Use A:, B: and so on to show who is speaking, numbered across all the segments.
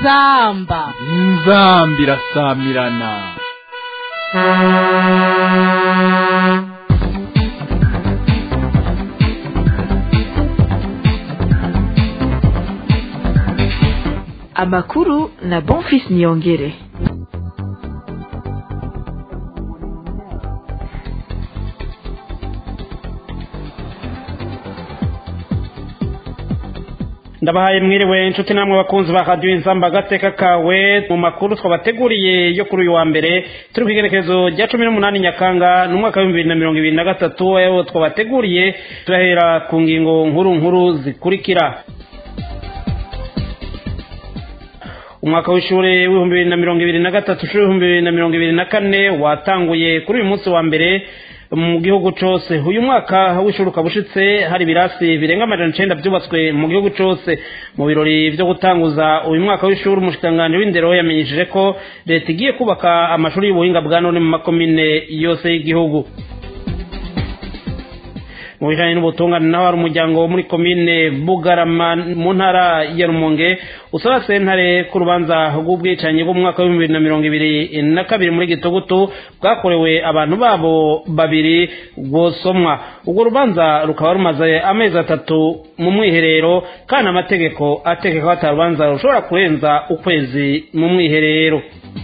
A: inzamba
B: inzamba irasamirana
C: amakuru na bonfis niyongere
D: ndabahaye mwiriwe inshuti namwe bakunzi ba radiyo inzamba agateka kawe mu makuru twabateguriye yo kuri uyu wa mbere turi ku igerekezo rya cumi n'umunani nyakanga n'umwaka w'ibihumbi bibiri na mirongo ibiri na gatatu ayo twabateguriye turahera ku ngingo nkuru nkuru zikurikira umwaka w'ishuri w'ibihumbi bibiri na mirongo ibiri na gatatu ishuri w'ibihumbi bibiri na mirongo ibiri na kane watanguye kuri uyu munsi wa mbere mu gihugu cyose uyu mwaka w'ishuri ukaba ushitse hari ibirasi birenga amajana icenda byubatswe mu gihugu cyose mu birori byo gutanguza uyu mwaka w'ishuri umushikiranganji w'indero yamenyesheje ko leta igiye kubaka amashuri y'ubuhinga bwa none mu makomine yose y'igihugu mu bijanye n'ubutungane naho hari umuryango wo muri komine bugarama mu ntara ya rumonge usaba sentare ku rubanza rw'ubwicanyi bwo mu mwaka w'ibihumbi bibiri na mirongo ibiri na kabiri muri gitugutu bwakorewe abantu babo babiri rwosomwa urwo rubanza rukaba rumaze amezi atatu mu mwiherero kandi amategeko ategeka ko ata rubanza rushobora kurenza ukwezi mu mwiherero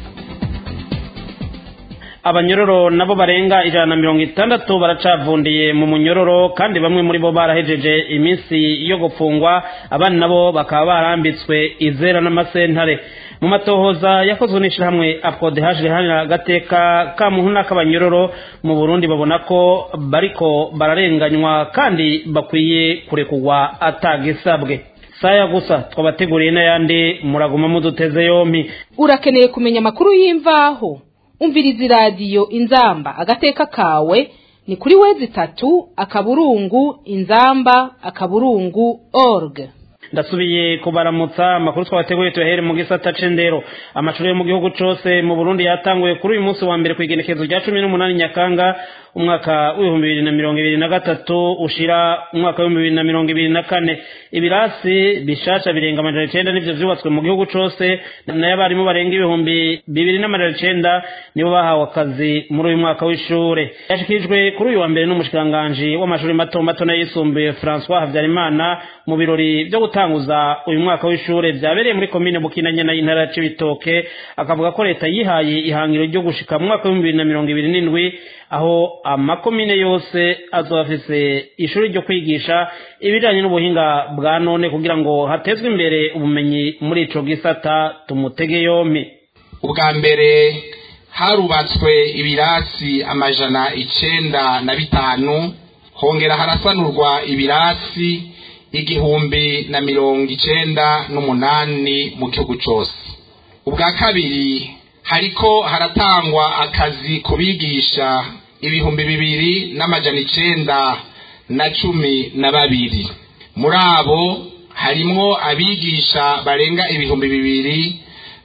D: abanyororo nabo barenga ijana na mirongo itandatu baracavundiye mu munyororo kandi bamwe muri bo barahejeje iminsi yo gupfungwa abandi nabo bakaba barambitswe izera n'amasentare mu matohoza yakozwe n'ishyirahamwe apodehajwe hano agateka ka muntu n'ak'abanyororo mu burundi babona ko bariko bararenganywa kandi bakwiye kurekurwa atagisabwe saya gusa twabateguriye n'ayandi muraguma muduteze yompi
A: urakeneye kumenya amakuru y'imvaho umviriza iradiyo inzamba agateka kawe ni kuri wezi itatu akaburungu inzamba akaburungu org
D: ndasubiye kubaramutsa amakuru twabateguye tuyahere mu gisata c'indero amashuri yo mu gihugu cose mu burundi yatanguye kuri uyu munsi wa mbere ku igenekezo rya cumi n'umunani nyakanga umwaka w'ibihumbi bibiri na mirongo ibiri na gatatu ushira umwaka w'ibihumbi bibiri na mirongo ibiri na kane ibirasi bishasha birenga amajana icenda nivyo vyubatswe mu gihugu cose nayo abarimu barenga ibihumbi bibiri n'amajana icenda nibo bahawe akazi muri uyu mwaka w'ishure yashikirijwe kuri uyu wa mbere n'umushikiranganji w'amashuri mato mato n'ayisumbuye francois habyarimana mu birori vyo gutanguza uyu mwaka w'ishure vyabereye muri komine bukinanyana y'intara ya cibitoke akavuga ko leta yihaye ihangiro ryo gushika mu mwaka w'ibihumbi bibiri na mirongo ibiri n'indwi aho amakomine yose azoba afise ishuri ryo kwigisha ibijanye n'ubuhinga bwa none kugira ngo hatezwe imbere ubumenyi muri ico gisata tumutege yompi
E: ubwa mbere harubatswe ibirasi amajana icenda na bitanu hongera harasanurwa ibirasi igihumbi na mirongo icenda n'umunani mu gihugu cose ubwa kabiri hariko haratangwa akazi ku bigisha ibihumbi bibiri n'amajana icenda na cumi na babiri muri abo harimwo abigisha barenga ibihumbi bibiri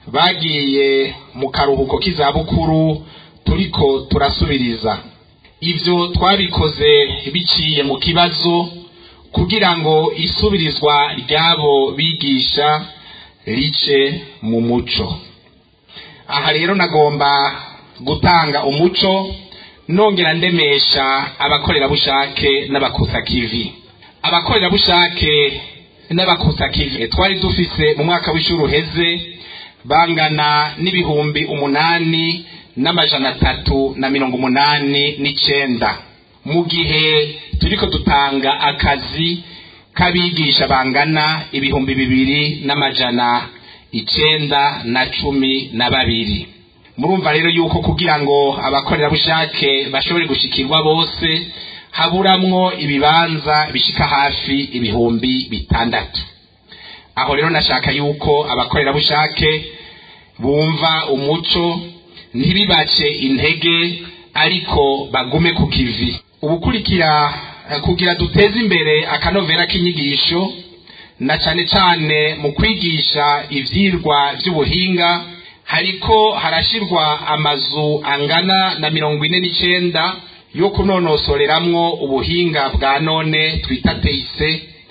E: bagiye mu karuhuko k'izabukuru turiko turasubiriza ivyo twabikoze biciye mu kibazo kugira ngo isubirizwa ry'abo bigisha rice mu muco aha rero nagomba gutanga umuco nongera ndemesha abakorerabushake n'abakusakivi abakorerabushake n'abakusakivi twari dufise mu mwaka w'ishuri uheze bangana n'ibihumbi umunani n'amajana atatu na mirongo umunani n'icenda mu gihe turiko dutanga akazi k'abigisha bangana ibihumbi bibiri n'amajana icenda na cumi na babiri murumva rero yuko kugira ngo abakorerabushake bashobore gushikirwa bose haburamwo ibibanza bishika hafi ibihumbi bitandatu aho rero nashaka yuko abakorerabushake bumva umuco ntibibace intege ariko bagume ku kivi ubukurikira kugira duteze imbere akanovera k'inyigisho na cane cane mu kwigisha ivyirwa vy'ubuhinga hariko harashirwa amazu angana na mirongo ine n'icenda yo kunonosoreramwo ubuhinga bwa none twita teise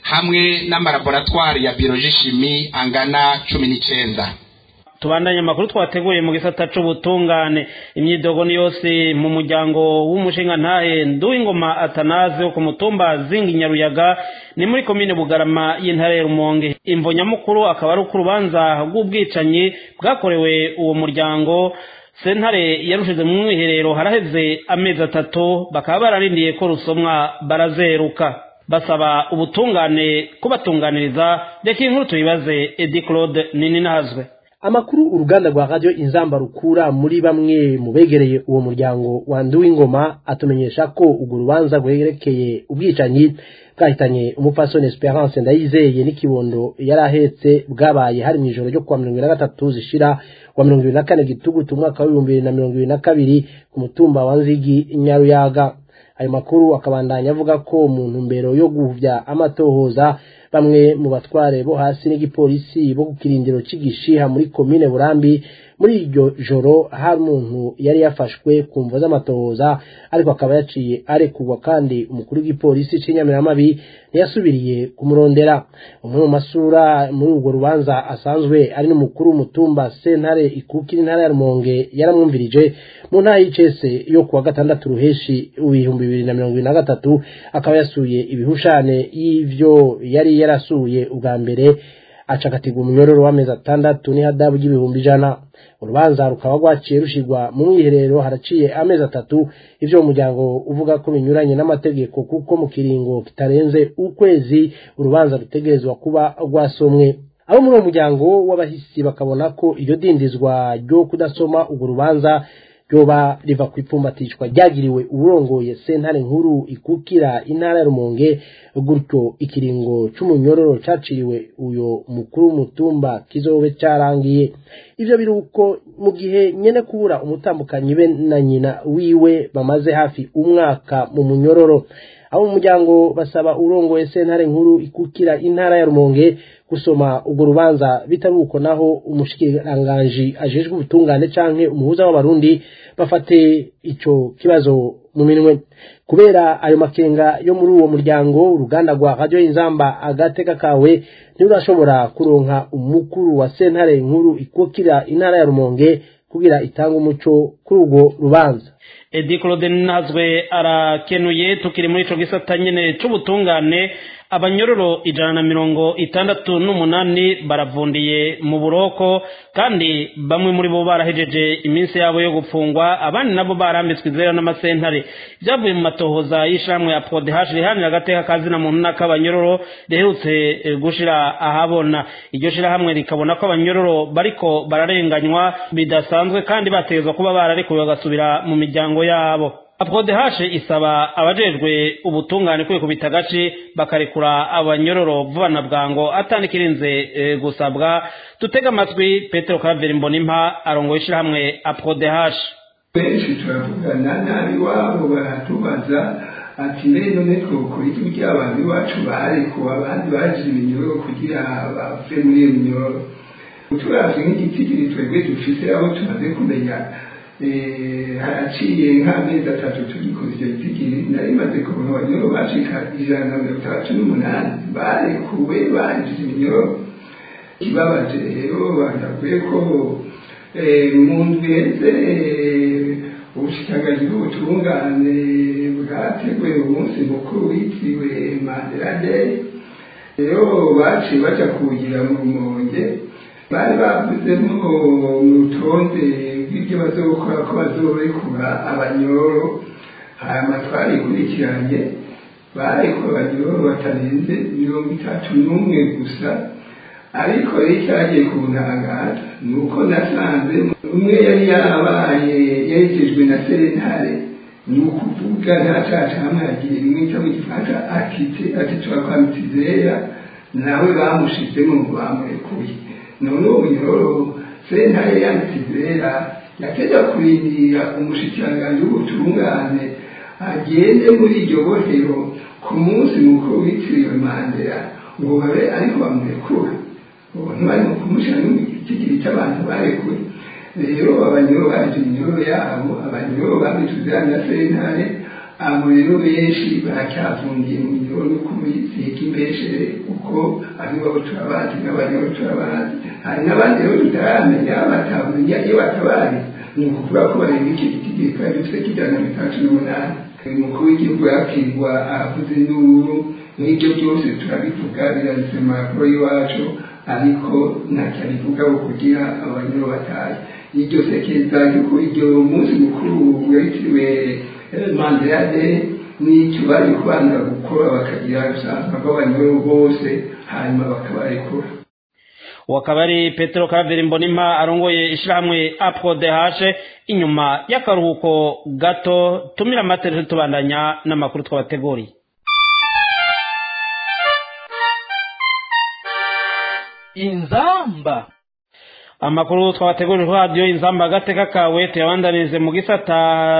E: hamwe n'amalaboratwari ya biologie chimie angana cumi n'icenda
D: tubandanye amakuru twateguye mu gisata c'ubutungane imyidogo ni yose mu muryango w'umushinga ntahe nduwingoma atanaze wo ku mutumba zingi nyaruyaga ni muri komine bugarama y'intara ya rumonge imvo nyamukuru akaba ari uko urubanza rw'ubwicanyi bwakorewe uwo muryango sentare yarushize mu mwiherero haraheze amezi atatu bakaba bararindiye ko rusomwa barazeruka basaba ubutungane kubatunganiriza reka inkuru tuyibaze edi claude nini nahazwe
F: amakuru uruganda rwa radio inzamba rukura muri bamwe mu begereye uwo muryango wa Nduwingoma atumenyesha ko urwo rubanza rwerekeye ubwicanyi bwahitanye umupfasoni Esperance Ndayizeye n'ikibondo yari ahetse bwabaye hari mu ijoro ryo kuwa mirongo ibiri na gatatu zishira wa mirongo ibiri na kane gitugutu umwaka w'ibihumbi bibiri na mirongo ibiri na kabiri ku mutumba wa Nzigi Nyaruyaga ayo makuru akabandanya avuga ko mu ntumbero yo guhuvya amatohoza bamwe mu batware bo hasi n'igipolisi bo ku kirindiro cy'igishiha muri komine burambi muri iryo joro hari umuntu yari yafashwe ku mvo z'amatohoza ariko akaba yaciye arekurwa kandi umukuru w'igipolisi cy'inyamiramabi ntiyasubiriye kumurondera umwe mu masura muri urwo rubanza asanzwe ari n'umukuru w'umutumba sentare ikukira intara ya rumonge yaramwumvirije mu ntara y'icese yo kuwa gatandatu ruheshi ibihumbi bibiri na mirongo ibiri na gatatu akaba yasuye ibihushane y'ivyo yari yarasuye ubwa mbere acagatirwa umunyororo w'amezi atandatu n'ihadabu ry'ibihumbi ijana urubanza rukaba rwaciye rushirwa mu mwiherero haraciye amezi atatu ivyo umuryango uvuga ko binyuranye n'amategeko kuko mu kiringo kitarenze ukwezi urubanza rutegerezwa kuba rwasomwe abo muri uwo muryango w'abahisi bakabona ko iryo dindizwa ryo kudasoma urwo rubanza ryoba riva ku ipfumbatishwa ryagiriwe uburongoye sentare nkuru ikukira intara ya rumonge gutyo ikiringo c'umunyororo caciriwe uyo mukuru w'umutumba kizobe carangiye ivyo biri uko mu gihe nyene kubura umutambukanyi be na nyina wiwe bamaze hafi umwaka mu munyororo abo mu muryango basaba urongoye sentare nkuru ikukira intara ya rumonge gusoma urwo rubanza bitari uko naho umushikiranganji ajejwe ubutungane canke umuhuza w'abarundi bafate ico kibazo mu minwe kubera ayo makenga yo muri uwo muryango uruganda rwa radio inzamba agateka kawe ntirurashobora kuronka umukuru wa sentare nkuru ikukira intara ya rumonge kugira itanga umuco kuri urwo rubanza
D: edi claude nazwe arakenuye tukiri muri ico gisata nyene c'ubutungane abanyororo ijana na mirongo itandatu n'umunani baravundiye mu buroko kandi bamwe muri bo barahejeje iminsi yabo yo gupfungwa abandi nabo barambitswe izera n'amasentare byavuye mu matohoza y'ishamwe ya prodehash rihanira agateka kazina muntu n'ak'abanyororo riherutse gushira ahabona iryo shirahamwe rikabona ko abanyororo bariko bararenganywa bidasanzwe kandi bategezwa kuba bararekuwe bagasubira mu miryango yabo aprodehashe isaba abajejwe ubutungane kwikubita agace bakarekura abanyororo vuba na bwango atanikirinze e, gusabwa tutega amatwi petero kaveri mbonimpa arongoye ishirahamwe aprodehashe
G: benshi turavugana nabi wabo baratubaza ati mbere none twokora iki kugira abantu iwacu barekuwe abandi baje iminyoro kugira bave muri iyo minyoro turavye nk'igitigiri twebwe dufise abo tumaze kumenya haraciye nk'amezi atatu tugikoze icyo gitigiri nari maze kubona abanyoro bashika ijana na mirongo itandatu n'umunani barekuwe banjije iminyoro ikibabaje rero banavuye ko mu ndwi heze ubushikiranganji bw'ubutungane bwateguye umunsi mukuru witiriwe mandela day rero baciye baja kuwugira mu rumonge bari bavuzemo mu rutonde rw'ibyo bazokora ko bazorekura abanyoro hanyuma twarikurikiranye barekura abanyoro batarenze mirongo itatu n'umwe gusa ariko rero icyagiye kuntangaza ni uko nasanze umwe yari yarabaye yerekejwe na sentare ni ukuvuga nta caca hamwe yagiye rimwe cyo mu gifaransa akite atitura kwa mitizera nawe bamushizemo ngo bamurekuye none uwo munyororo sentare ya mitizera yateja kurindira umushikiranganji w'ubutungane agende muri iryo bohero ku munsi mukuru witiriwe mandela ngo babe ariko bamurekura ntibari mu kumushyira no mu gitigiri cy'abantu barekuwe rero abanyoro baje iminyoro yabo abanyoro babituzira na sentare abo rero benshi baracyafungiye mu biro no kuziga imbeshere kuko aribo turabazi n'abandi bo turabazi hari n'abandi rero tutaramenya batamenya iyo batabazi ni ukuvuga ko barenga iki giti gikora dufite kijyana na bitandatu n'umunani umukuru w'igihugu yakirwa avuze induru n'ibyo byose turabivuga biranditse mu makuru y'iwacu ariko ntacyo abivuga ngo kugira abanyuro bataye iryo sekeza yuko iryo munsi mukuru witiriwe mandela day n'icyo bari kubanza gukora bakagira ubusanzwe bw'abanyuro bose hanyuma bakabarekura
D: uwo akaba ari petero karaveri mbonima arongoye ishyirahamwe aprodehashe inyuma y'akaruhuko gato tumira amaterefone tubandanya n'amakuru twabateguriye
B: inzamba
D: amakuru twabategurira radiyo inzamba agateka kawe tuyabandanirize mu gisata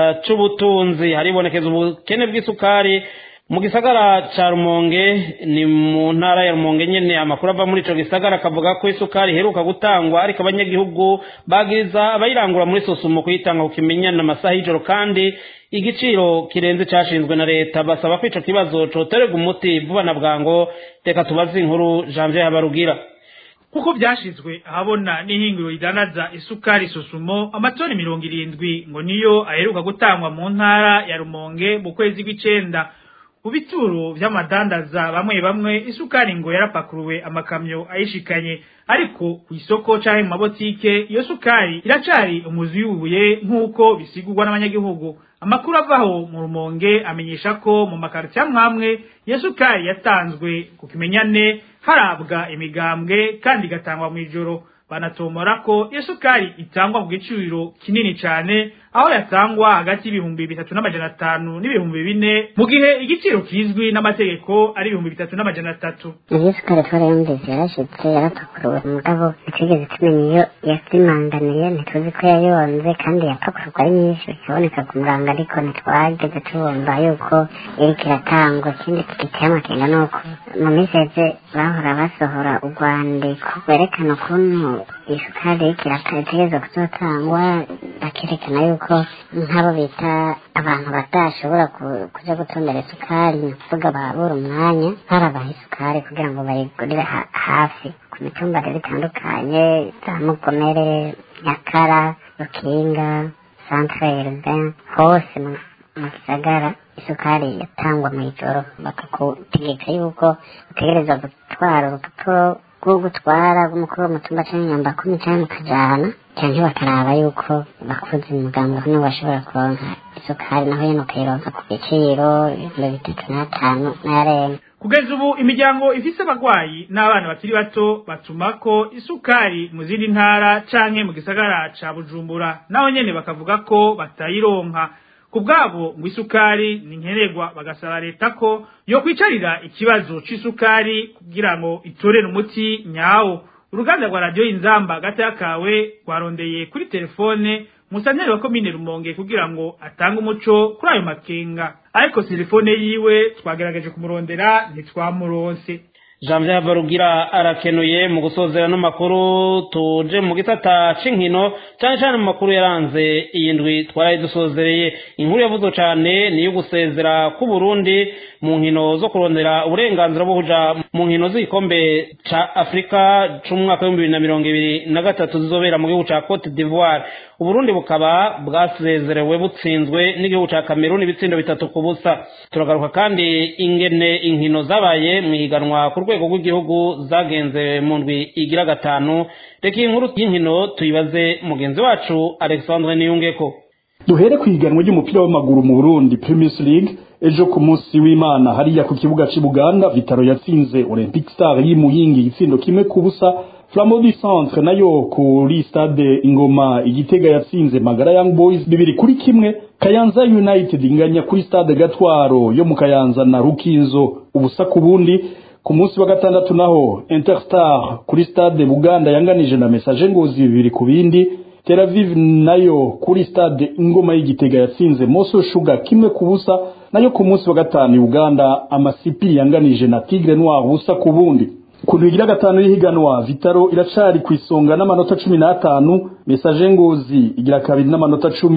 D: c'ubutunzi haribonekeza ubukene bw'isukari mu gisagara ca rumonge ni mu ntara ya rumonge nyene amakuru ava muri ico gisagara akavuga ko isukari iheruka gutangwa ariko abanyagihugu bagiriza abayirangura muri sosumo kuyitanga ku kimenyana amasaha y'ijoro kandi igiciro kirenze cashinzwe na leta basaba ko ico kibazo cotererwa umuti vuba na bwango reka tubaze inkuru janvier habarugira
H: kuko byashizwe ahabona n'ihingiro ridanaza isukari susumo amatoni mirongo irindwi ngo niyo aheruka gutangwa mu ntara ya rumonge mu kwezi kw'icenda mu bituro vy'amadandaza bamwe bamwe isukari ngo yarapakuruwe amakamyo ayishikanye ariko ku isoko canke mu mabotike iyo sukari iracari umuzi w'ubuye nk'uko bisigurwa n'abanyagihugu amakuru avaho mu rumonge amenyesha ko mu makaritiya mwamwe iyo sukari yatanzwe ku kimenyane harabwa imigambwe kandi igatangwa mu ijoro banatomora ko iyo sukari itangwa ku giciro kinini cyane aho yatangwa hagati y'ibihumbi bitatu n'amajana atanu n'ibihumbi bine mu gihe igiciro kizwi n'amategeko ari ibihumbi bitatu n'amajana atatu
I: iyo sukari twarayumvise yarashitse yarapakuruwe mugabo ntitwigeze tumenya iyo yasimanganiye ntituzi ko yayonze kandi yapakururwa ari nyinshi ikaboneka ku murango ariko ntitwageze tubumva yuko iriko iratangwa ikindi giteye amakenga ni uko mu minsi yeze bahora basohora urwandiko rwerekana ukuntu isukari iriko irategerezwa kuzotangwa bakerekana yuko nk'abo bita abantu badashobora kuja gutondera isukari ni ukuvuga babura umwanya barabaha isukari kugira ngo bayigurire hafi ku mitumba rero itandukanye za mugomere nyakara rukinga centre urbain hose mu gisagara isukari yatangwa mu ijoro bakakutegeka yuko utegereza gutwara urupapuro rwo gutwara rw'umukuru w'umutumba canke nyamba kumi canke mukajana canke bakaraba yuko bakuze umugambi hano bashobora kuronka isukari naho yene ukayironka ku giciro ibihumbi bitatu n'atanu n'arenga
H: kugeza ubu imiryango ifise abagwayi n'abana bakiri bato batuma ko isukari mu zindi ntara canke mu gisagara ca bujumbura naho nyene bakavuga ko batayironka ku bwabo ngo isukari ni nkenerwa bagasaba leta ko yo kwicarira ikibazo c'isukari kugira ngo itorere umuti nyawo uruganda rwa radiyo inzamba hagati y'akawe rwarondeye kuri telefone musanteri wa komine rumonge kugira ngo atange umuco kuri ayo makenga ariko telefone yiwe twagerageje kumurondera ntitwamuronse
D: janvier havarugira arakenuye mu gusozera n'amakuru tuje mu gisata c'inkino cyane cyane mu makuru yaranze iyi ndwi twaraye dusozereye inkuru yavuzwe cyane ni iyo gusezera k'u Burundi mu nkino zo kurondera uburenganzira bwo kuja mu nkino z'igikombe ca afurika c'umwaka w'ibihumbi bibiri na mirongo ibiri na gatatu zizobera mu gihugu ca cote d'ivoire uburundi bukaba bwasezerewe butsinzwe n'igihugu ca kameruni ibitsindo bitatu ku busa turagaruka kandi ingene inkino zabaye mu higanwa ku rwego rw'igihugu zagenze mu ndwi igira gatanu reka iyi nkuru y'inkino tuyibaze mugenzi wacu alexandre niyungeko
J: duhere ku iganwa ry'umupira w'amaguru mu burundi primus league ejo ku munsi w'imana hariya ku kibuga cy'i buganda vitaro yatsinze olympic star y'imuyingi igitsindo kimwe ku busa Flambeau du Centre nayo kuri stade Ingoma igitega yatsinze Magara Young Boys bibiri kuri kimwe Kayanza United inganya kuri stade Gatwaro yo mu Kayanza na Rukinzo ubusa ku bundi ku munsi wa gatandatu naho Interstar kuri stade Buganda yanganije na Message Ngozi bibiri ku bindi Tel Aviv nayo kuri stade Ingoma y'igitega yatsinze Moso Sugar kimwe ku busa nayo ku munsi wa gatanu Uganda amasipi yanganije na Tigre Noir ubusa ku bundi ku ntigira gatanu y'ihiganwa vitaro iracari ku isonga n'amanota cumi n'atanu mesaje ngozi igira kabiri n'amanota cumi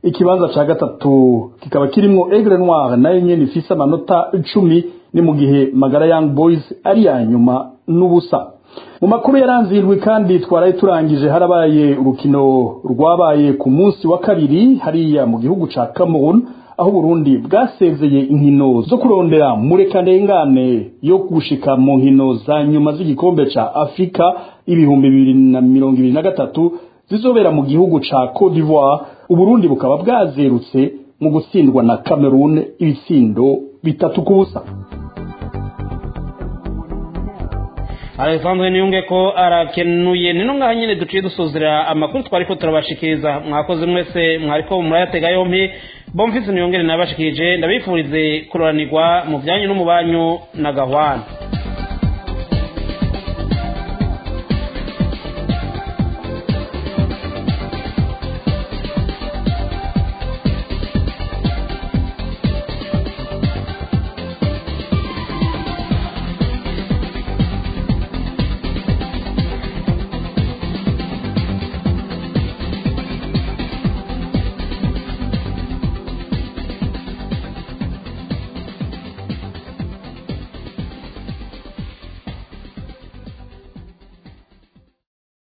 J: ikibanza ca gatatu kikaba kirimwo Aigle Noir nayo nyene ifise amanota icumi ni mu gihe Magara Young Boys ari ya nyuma n'ubusa mu makuru yaranzirwe kandi twaraye turangije harabaye urukino rwabaye ku munsi wa kabiri hariya mu gihugu ca Cameroon aho Burundi bwasezeye inkino zo kurondera murekanengane yo gushika mu nkino za nyuma z'igikombe ca Afrika ibihumbi bibiri na mirongo ibiri na gatatu zizobera mu gihugu ca Cote d'Ivoire Uburundi bukaba bwazerutse mu gutsindwa na Cameroon ibitsindo bitatu ku busa
D: alexandre niyunge ko arakenuye ni ngaha nyine duciye dusuzira amakuru twari ko turabashikiriza mwakoze mwese mwariko murayatega yompi bomfise niyongere nabashikirije ndabifurize kuroranirwa mu byanyu no mu banyu na gahwana